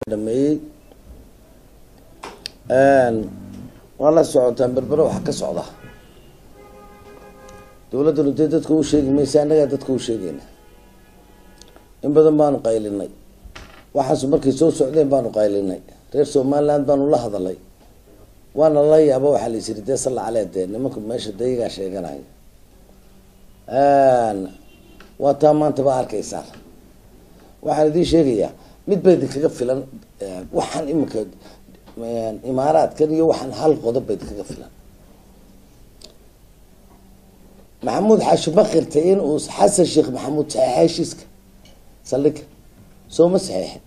dhameeyey waa la socotaan berbere waxa ka socda dawladdanu dee dadka u sheegi maysa annagaa dadka u sheegayna in badan baanu qaylinay waxaasu markay soo socdeen baanu qaylinay reer somaliland baanu la hadalay waana la yaaba waxaa la yisiri dee salla calee dee nimanku meesha dayagaa sheeganaya waa taa maanta ba arkaysaan waxaan idiin sheegayaa mid ba idinkaga filan waxaan iminka imaaraadkan iyo waxaan hal qodob ba idinkaga filan maxamuud xaashi bakirta in uu xasan sheekh maxamuud saxeexa heshiiska saldhiga sooma saxeexin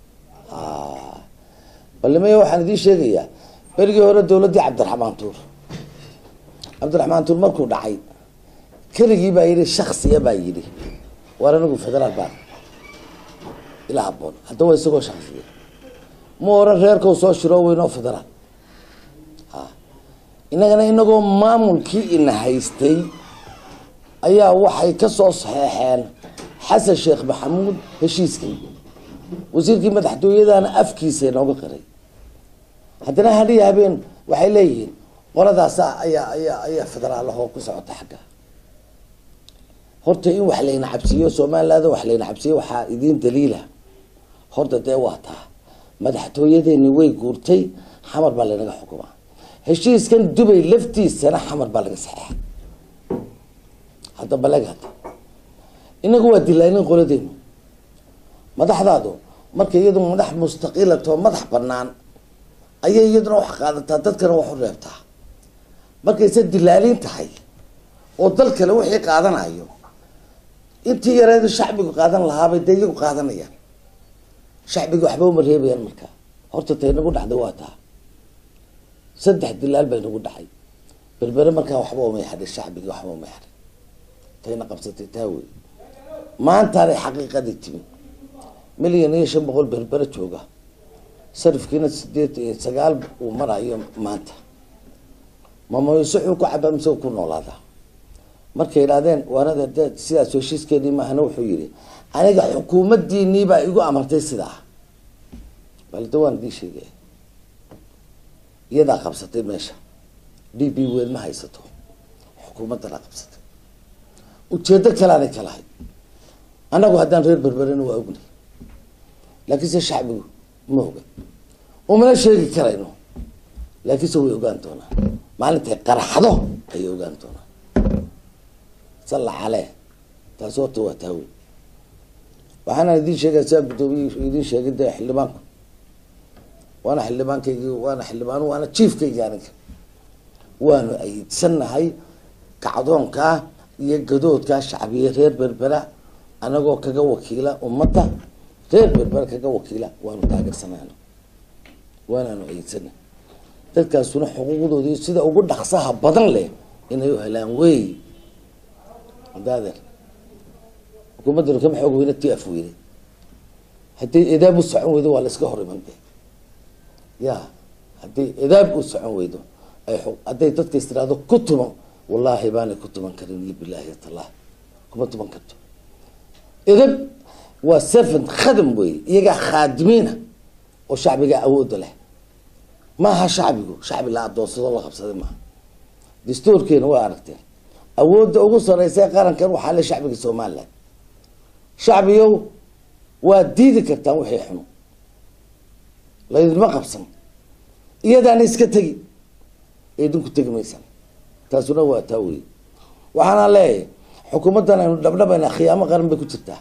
balimaya waxaan idiin sheegayaa berigii hore dawladdii cabdiraxmaan tuur cabdiraxmaan tuur markuu dhacay keligii baa yidhi shaksiya baa yidhi waar anigu federaal baan ila haboon haddaba isagoo shaksiya ma oran reerkau soo shiro weynoo federaal a inagana inagoo maamulkii ina haystay ayaa waxay kasoo saxeexeen xasan sheekh maxamuud heshiiskii wasiirkii madaxtooyadana afkiisa inooga qiray haddana hadhiya habeen waxay leeyihiin qoladaasa ayaa ayaa ayaa federaalahoo ku socota xagga horta in wax layna cabsiiyo somaliland wax layna cabsiiyo waxaa idiin daliila horta dee waa taa madaxtooyadeeni way guurtay xamar baa laynaga xukumaa heshiiskan dubay laftiisana xamar baa laga saxeexa hadda baleg hadda inagu waa dilaanin qoladeenu madaxdaadu marka iyadu madax mustaqiilatoo madax banaan ayay iyaduna wax qaadataa dadkana wax u reebtaa markayse dilaalin tahay oo dal kale wixii qaadanayo intii yareedu shacbigu qaadan lahaabay dee iyagu qaadanayaan shacbiga waxba uma reebayaan markaa horta tay nagu dhacday waa taa saddex dilaal bay nagu dhacay berbere markaa waxba umay hadhin shacbigii waxba umay hadhin tayna qabsatay taa wey maantaanay xaqiiqadii timi milyan iyo shan boqol berbere jooga sarifkiina sideed iyo sagaal uu marayo maanta mamaysuxuu ku cabaa mise ku noolaadaa markay idhahdeen waanada de sidaas heshiiskeedii maahana wuxuu yihi aniga xukuumaddiinii baa igu amartay sidaa balde waan idii sheegaya iyadaa qabsatay meesha d b weyn ma haysato xukuumaddanaa qabsatay ujeedo kaleanay ka lahay annagu haddaan reer berberena waa ognay laakiinse shacbigu ma oga umana sheegi karayno laakiinse way ogaan doonaan maalintay qaraxdo ayay ogaan doonaan salla calee taasi horta waa taawe waxaana idiin sheegaya siaa guddoomiye idiin sheegay de xildhibaanku waana xildhibaankaygi waana xildhibaan waana jiefkaygi aniga waanu ayidsanahay kacdoonkaa iyo gadoodkaa shacbiya reer berbera anagoo kaga wakiila ummadda reer berbera kaga wakiila waanu taageersanayno waanaanu ayidsana dadkaasuna xuquuqdoodii sida ugu dhaqsaha badan leh inay u helaan wey adaadeer xukuumaddanu kama xoog weyne ti af weyne hadday edaab u socon weydo waa la iska hor iman de ya hadday edaab u socon weydo ay hadday dadka is tiraahdo ku tuman wallaahi baanay ku tuman karin iyo bilaahi talah kuma tuman karto edab waa servant khadam wey iyagaa khaadimiina oo shacbiga awooda leh maaha shacbigu shacbi la adoonsado la qabsaday maaha dastuurkeena waa aragteen awoodda ugu sareysa qarankan waxaa le shacbiga somaliland shacbigow waa diidi kartaan wixii xuno laydinma qabsan iyadaana iska tegi idinku tegi maysan taasuna waa taa wey waxaana leeyahay xukuumaddan aynu dhabdhabayna khiyaamo qaran bay ku jirtaa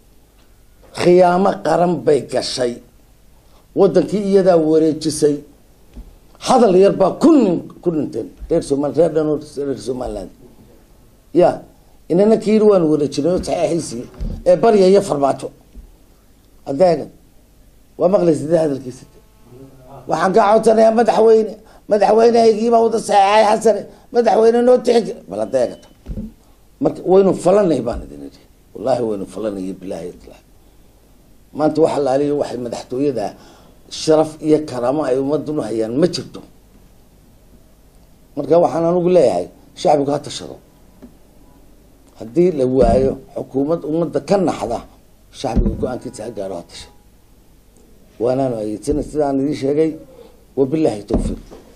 khiyaamo qaran bay gashay wadankii iyadaa wareejisay hadal yar baa ku nin ku dhinteen reer somal reer dhan reer somaliland ya inana ka yiri waanu wareejinay oo saxeexiisii ee baryaya farmaajo adeega waa maqlaysa hadalkiisa waxaan kaa codsanayaa madaxweyne madaxweynehaygiibaa wada saxeexay xasane madaxweyne noo tixi bal adeegata marka waynu falanay baan idin idhi wallahi waynu falanay bilaahi itlah maanta waxa laaliyo waxay madaxtooyada sharaf iyo karaamo ay ummadunu hayaan ma jirto marka waxaan anigu leeyahay shacbigu ha tashado haddii la waayo xukuumad ummadda ka naxda shacbiga go-aankiisa ha gaaro ha tasha waanaanu ayeedsana sidaan idiin sheegay wabilaahi towfiiq